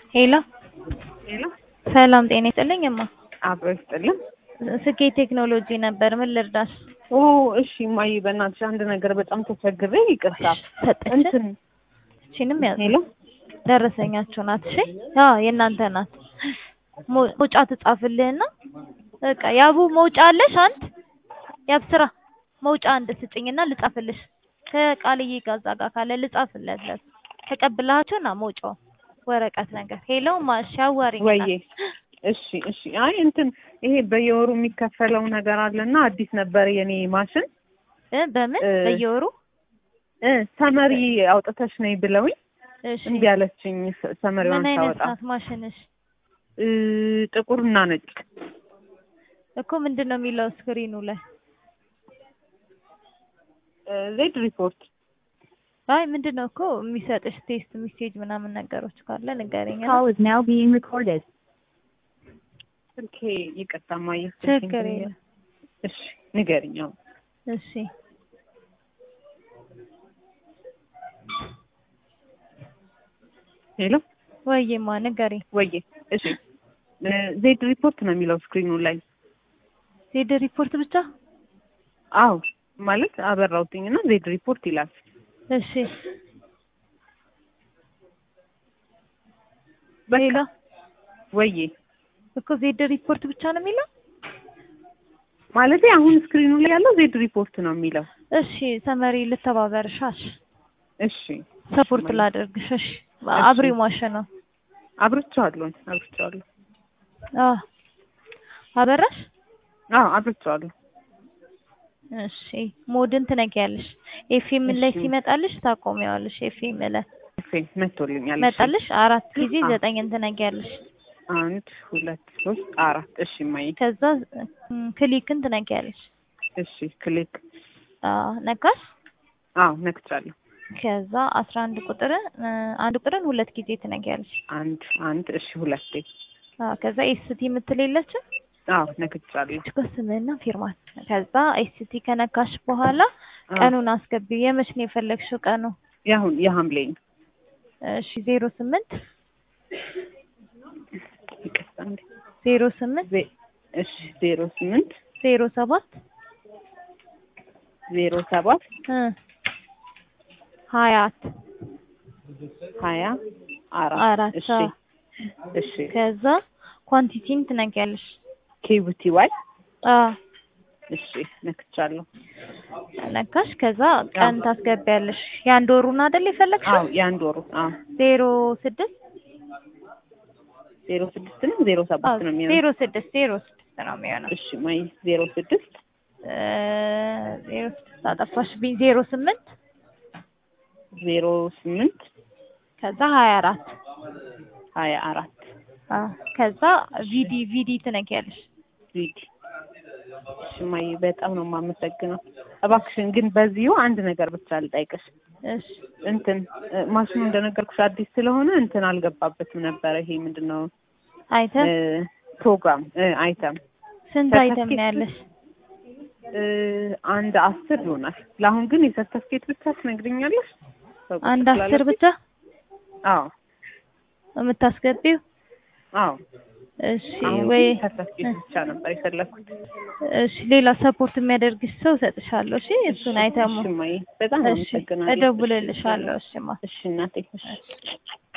ሄሎ ሄሎ ሰላም ጤና ይስጥልኝ እማ አብሮ ይስጥልን። ስኬት ቴክኖሎጂ ነበር ምን ልርዳሽ ኦ እሺ እማዬ በእናትሽ አንድ ነገር በጣም ተቸግሬ ይቅርታ። ሰጠችን እንትን እቺንም ያዝ ሄሎ ደረሰኛችሁ ናት እሺ አዎ የእናንተ ናት ሞ- መውጫ ትጻፍልህና በቃ ያቡ መውጫ አለሽ አንድ ያብስራ መውጫ አንድ ስጭኝና ልጻፍልሽ ከቃልዬ ጋር እዛ ጋር ካለ ልጻፍለት ለሱ ተቀብላችሁ ና መውጫው ወረቀት ነገር ሄሎ ማሽ አዋሪኝ ወዬ እሺ እሺ አይ እንትን ይሄ በየወሩ የሚከፈለው ነገር አለና አዲስ ነበር የኔ ማሽን እ በምን እ በየወሩ እ ሰመሪ አውጥተሽ ነይ ብለውኝ እሺ እምቢ አለችኝ። ሰ- ሰመሪዋን ምን አይነት ሳወጣ ናት ማሽንሽ እ ጥቁርና ነጭ እኮ ምንድን ነው የሚለው ስክሪኑ ላይ እ ዜድ ሪፖርት አይ ምንድን ነው እኮ የሚሰጥሽ ቴስት ሜሴጅ ምናምን ነገሮች ካለ ንገረኝ Call is now being recorded. ስልኬ ይቅርታ እማዬ ስልኬን ችግር ትንሽ- የለም እሺ ንገሪኝ አሁን እሺ ሄሎ ወይማ ንገረኝ ወዬ እሺ እ ዜድ ሪፖርት ነው የሚለው ስክሪኑ ላይ ዜድ ሪፖርት ብቻ አዎ ማለት አበራውትኝና ዜድ ሪፖርት ይላል። እሺ በቃ ሌላ ወዬ እኮ ዜድ ሪፖርት ብቻ ነው የሚለው ማለት አሁን ስክሪኑ ላይ ያለው ዜድ ሪፖርት ነው የሚለው። እሺ ሰመሪ ልተባበርሻሽ እሺ ሰፖርት እሺ፣ ላደርግሽ እሺ አብሪው ማሽን ነው አብርቼዋለሁ አብርቼዋለሁ። አዎ አበራሽ አዎ አብርቼዋለሁ። እሺ ሞድን ትነጊያለሽ ኤፍኤም ላይ እሺ። ሲመጣልሽ ታቆሚዋለሽ ኤፍኤም ላይ እሺ መቶልኛል። እሺ። መጣልሽ አራት ጊዜ አዎ። ዘጠኝን ትነጊያለሽ አንድ ሁለት ሶስት አራት እሺ ማይ ከዛ ም፣ ክሊክን ትነጊያለሽ እሺ ክሊክ አዎ ነካሽ አዎ ነክቻለሁ። ከዛ አስራ አንድ ቁጥርን እ፣ አንድ ቁጥርን ሁለት ጊዜ ትነጊያለሽ አንድ አንድ እሺ ሁለቴ አዎ ከዛ ኤስቲ የምትል የለችም አዎ ነክቻለሁ። እኮ ስምህና ፊርማት ከዛ ኤስቲ ከነካሽ በኋላ አዎ። ቀኑን አስገቢው የመች ነው የፈለግሽው ቀኑ የአሁን የሐምሌ ነው። እሺ ዜሮ ስምንት ይቅርታ እንዴ ዜሮ ስምንት ዜ- እሺ ዜሮ ስምንት ዜሮ ሰባት ዜሮ ሰባት እ ሀያት ሀያ አራት አራት እሺ አዎ። እሺ ከዛ ኳንቲቲን ትነጊያለሽ ኬቡቲ ዋይ አዎ እሺ ነክቻለሁ። ነካሽ ከዛ ቀን ታስገቢያለሽ የአንድ ወሩን አይደል የፈለግሽው አዎ የአንድ ወሩ አዎ ዜሮ ስድስት ዜሮ ስድስት ነው ዜሮ አዎ ሰባት ነው የሚሆነው። ዜሮ ስድስት ዜሮ ስድስት ነው የሚሆነው እሺ ማይ ዜሮ ስድስት እ፣ ዜሮ ስድስት አጠፋሽብኝ ዜሮ ስምንት ዜሮ ስምንት ከዛ ሀያ አራት ሀያ አራት አዎ ከዛ ቪዲ ቪዲ ትነጊያለሽ ቪዲ እሺ ማይ በጣም ነው የማመሰግነው። እባክሽን ግን በዚሁ አንድ ነገር ብቻ ልጠይቅሽ። እሺ እንትን እ፣ ማሽኑ እንደነገርኩሽ አዲስ ስለሆነ እንትን አልገባበትም ነበረ። ይሄ ምንድን ነው አይተም እ፣ ፕሮግራም እ፣ አይተም ስንት አይተም ነው ሰርተፍኬት ያለሽ እ፣ አንድ አስር ይሆናል። ለአሁን ግን የሰርተፍኬት ብቻ ትነግሪኛለሽ? አንድ አስር ብቻ አዎ የምታስገቢው አዎ እሺ አሁን ወይ ግን ሰርተፍኬት ብቻ ነበር የፈለኩት። እሺ ሌላ ሰፖርት የሚያደርግሽ ሰው እሰጥሻለሁ እሺ እሱን አይተሙ እሺ እማዬ በጣም እሺ አመሰግናለሁ። እደውልልሻለሁ እሺማ እሺ እናቴ እሺ